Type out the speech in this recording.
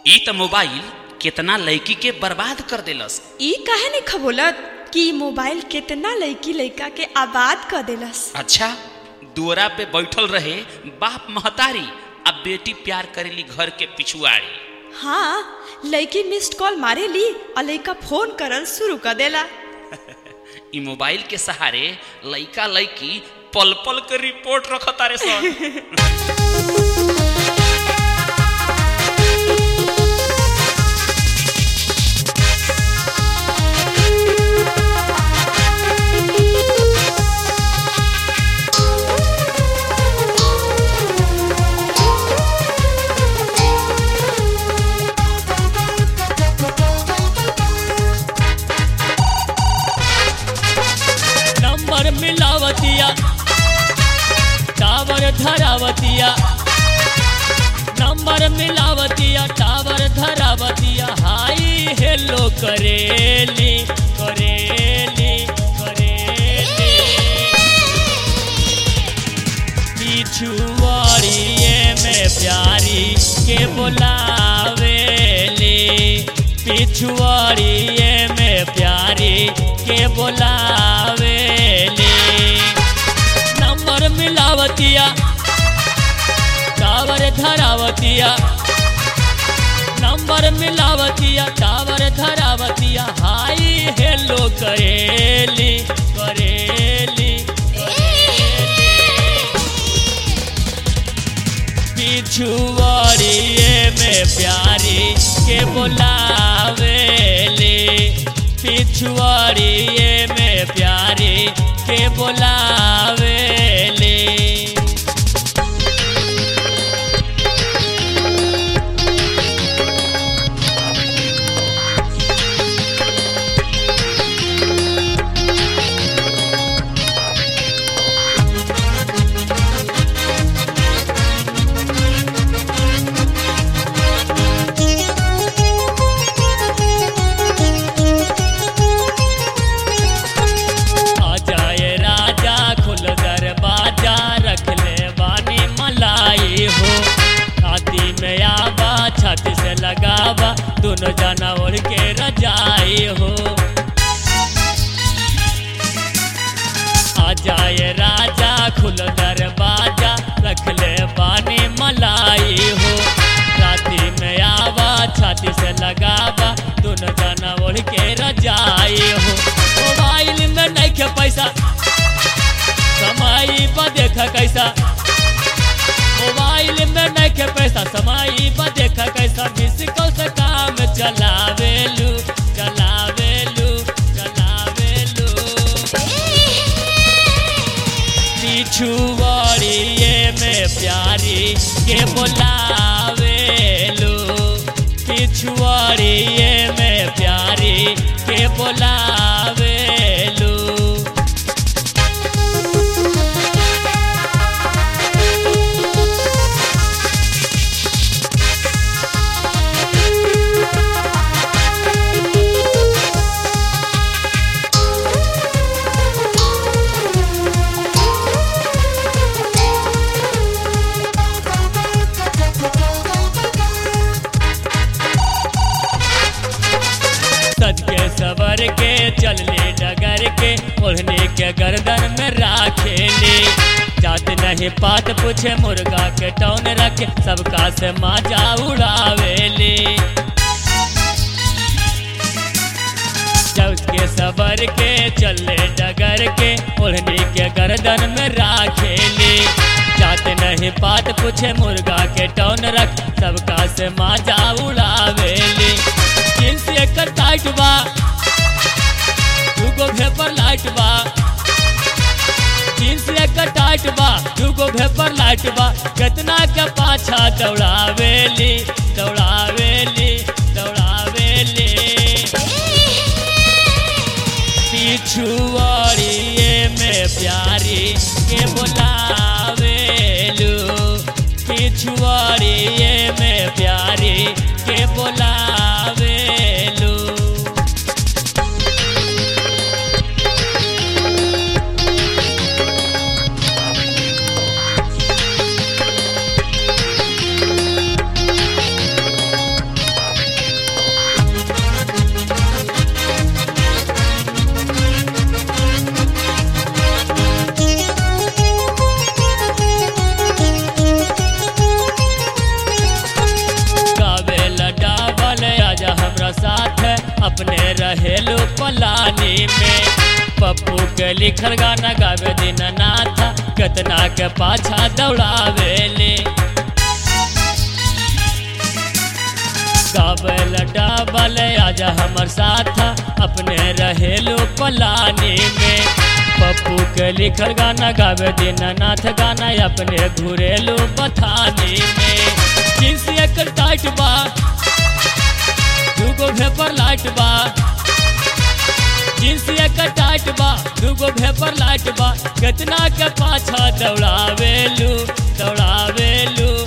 ई त मोबाइल केतना लड़की के बर्बाद कर देलस ई काहे नहीं खबोलत कि ई मोबाइल कितना लड़की लड़का के आबाद कर देलस अच्छा दुअरा पे बैठल रहे बाप महतारी अब बेटी प्यार करेली घर के पिछुआड़ी हाँ लड़की मिस्ड कॉल मारे ली और लड़का फोन करल शुरू कर देला ई मोबाइल के सहारे लइका लइकी पल पल के रिपोर्ट रखतारे सन नंबर मिलावतिया टावर धरावतिया नंबर मिलावतिया टावर धरावतिया हाई हेलो करेली करेली करेली पिछुआड़िए में प्यारी के बोलावेली पिछुआड़िए में प्यारी के बोलावेली नंबर मिलावतिया टावर धरावतिया नंबर मिलावतिया टावर धरावतिया हाई हेलो करेली करेली पिछुआड़िए में प्यारी के बोलावेली पिछुआड़िए में प्यारी के बोलावेली आ जाए राजा खुल दरवाजा रख ले बानी मलाई हो छाती में आवा छाती से लगावा दोनों जाना ओढ़ के रजाई हो आ जाए राजा खुल दरवाजा रख ले बानी मलाई हो छाती में आवा छाती से लगावा दोनों जाना ओढ़ के रजाई हो मोबाइल में नहीं के पैसा समाई पर देखा कैसा मोबाइल में नहीं के पैसा समाई पर देखा कैसा मिस कौ से काम चलावेलू चलावेलू चलावेलू पिछुआड़िए में प्यारी के बोलावेलू पिछुआड़िए में प्यारी के बोलावेलू सज के सवर के चल ले डगर के ओढ़ने के गर्दन में राखेले जात नहीं पात पूछे मुर्गा के टौन रखे सबका से माजा उड़ावेले जब के सबर के चले डगर के ओढ़ने के गर्दन में राखेले जात नहीं पात पूछे मुर्गा के टौन रख सबका से माजा उड़ावेले जींस एकर टाइट बा दूगो भेपर लाइट बा जींस एकर टाइट बा दूगो भेपर लाइट बा कितना के पाछा दौड़ावेली दौड़ावेली दौड़ावेली पिछुआड़िए में प्यारी के बोलावेलू पिछुआड़िए में प्यारी के बोलावेलू रहेलू पलानी में पप्पू के लिखल गाना गावे दिन नाथा कितना के पाछा दौड़ावेले गावल डाबल आजा हमर साथा अपने रहेलू पलानी में पप्पू के लिखल गाना गावे दिन नाथ गाना अपने घुरेलू बथानी में जींस एकर टाइट बा दूगो भेपर लाइट बा जींस एकर टाइट बा दूगो भेपर लाइट बा कितना के पाछा दौड़ावेलू दौड़ावेलू